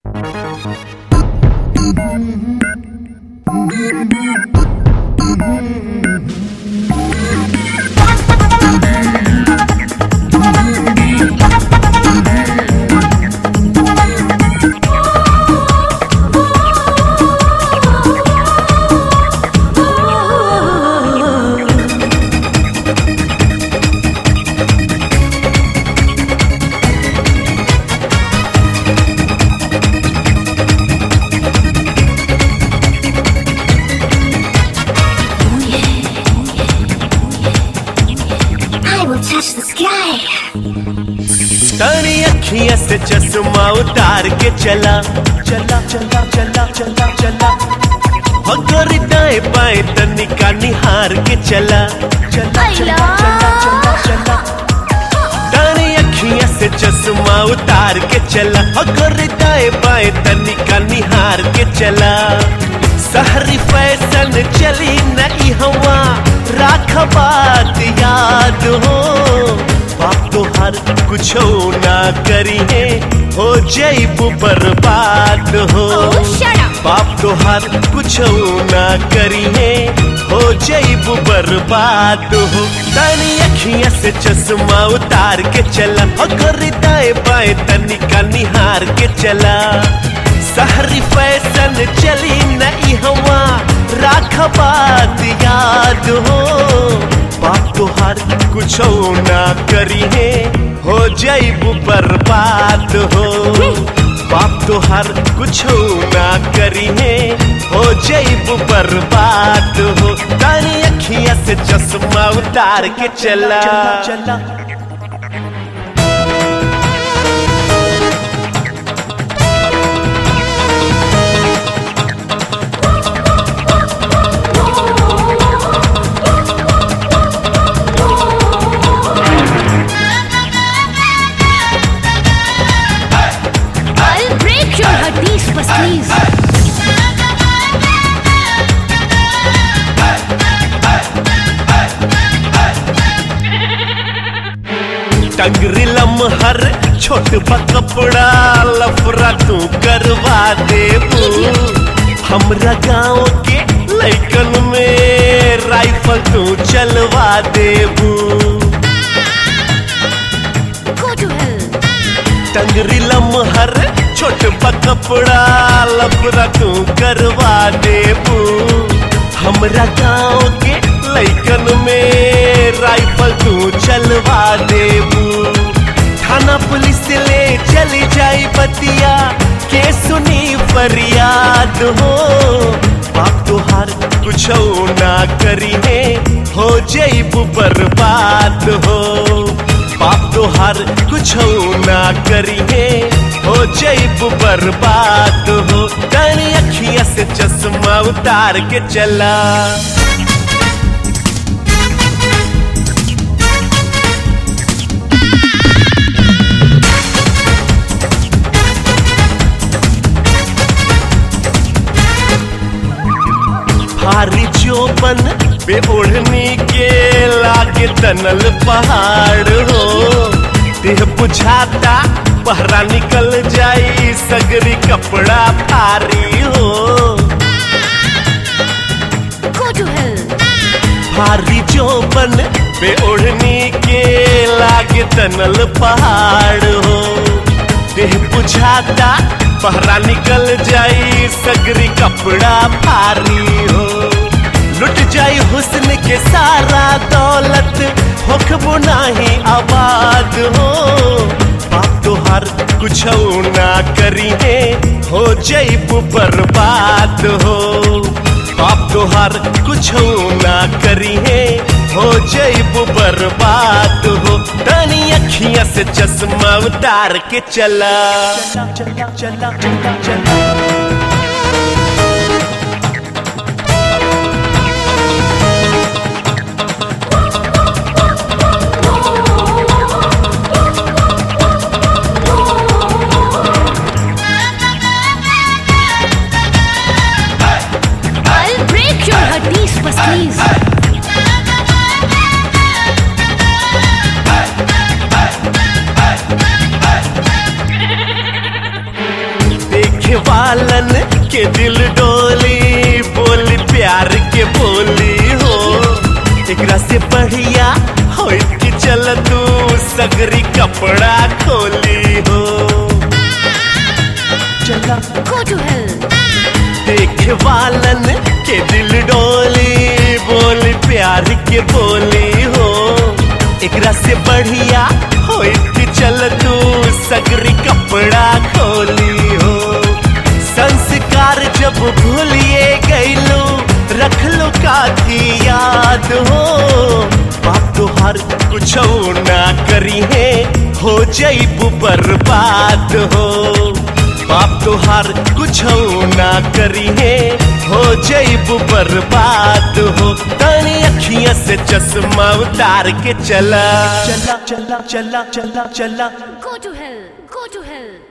I will touch the sky. तारी अखियां से चश्मा उतार के चला चला चला चला चला चला अगर दाएं बाएं तनिका निहार के चला चला चला चला चला चला तारी अखियां से चश्मा उतार के चला अगर दाएं बाएं तनिका निहार के चला सहरी फैशन चली नई हवा राख बात याद हो बाप तो हर कुछ ना करिए हो जैबू बर्बाद हो Oh, shut up. बाप तो हर कुछ ना करिए हो जैबू बर्बाद हो तानी अखियां से चश्मा उतार के चला अगर दाएं बाएं तनिका निहार के चला सहरी फैशन चली नई हवा राख बात याद हो बाप तो हर कुछ ना करिए हो जैबू बर्बाद हो बाप तो हर कुछ ना करिए हो जैबू बर्बाद हो तारी अखियां से चश्मा उतार के चला चला I'll break your hardis, please. टंगरी लमहर छोट बा कपड़ा लफरा तू करवा देबू हमरा गांव के लैकन में राइफल तू चलवा देबू Go to hell. टंगरी लमहर छोट बा कपड़ा लफरा तू करवा देबू हमरा गांव के लैकन में राइफल तू चलवा देबू थाना पुलिस ले चली जाई बतिया के सुनी फरियाद हो बाप तुहार कुछ ना करिए हो जैबू बर्बाद हो बाप तुहार कुछ ना करिए हो जैबू बर्बाद हो तारी अखियां से चश्मा उतार के चला भारी चोपन पे ओढ़नी के लागे तनल पहाड़ हो देह बुझाता पहरा निकल जाई सगरी कपड़ा भारी हो Go to hell. भारी चोपन पे ओढ़नी के लागे तनल पहाड़ हो देह बुझाता पहरा निकल जाई सगरी कपड़ा भारी हो लुट जाई हुस्न के सारा दौलत होखबो नाही आबाद हो बाप तो हर कुछ ना करिए हो जैबू बर्बाद हो बाप तो हर कुछ ना करिए हो जैबू बर्बाद हो तनी अखियां से चश्मा उतार के चला चला चला चला चला I'll break your hardis, please. देख वालन के दिल डोली बोली प्यार के बोली हो एकरा से बढ़िया हो कि चल तू सगरी कपड़ा खोली हो चला Go to hell. देख वालन के दिल डोली बोली प्यार के बोली हो एकरा से बढ़िया हो कि चल तू सगरी कपड़ा खोली हो संस्कार जब भूलिए गईलो रख लो काथी याद हो बाप तुहार कुछ ना करी है हो जईबू बर्बाद हो बाप तुहार कुछ ना करी है हो जईबू बर्बाद हो तनी अखियां से चश्मा उतार के चला चला चला चला चला चला Go to hell. Go to hell.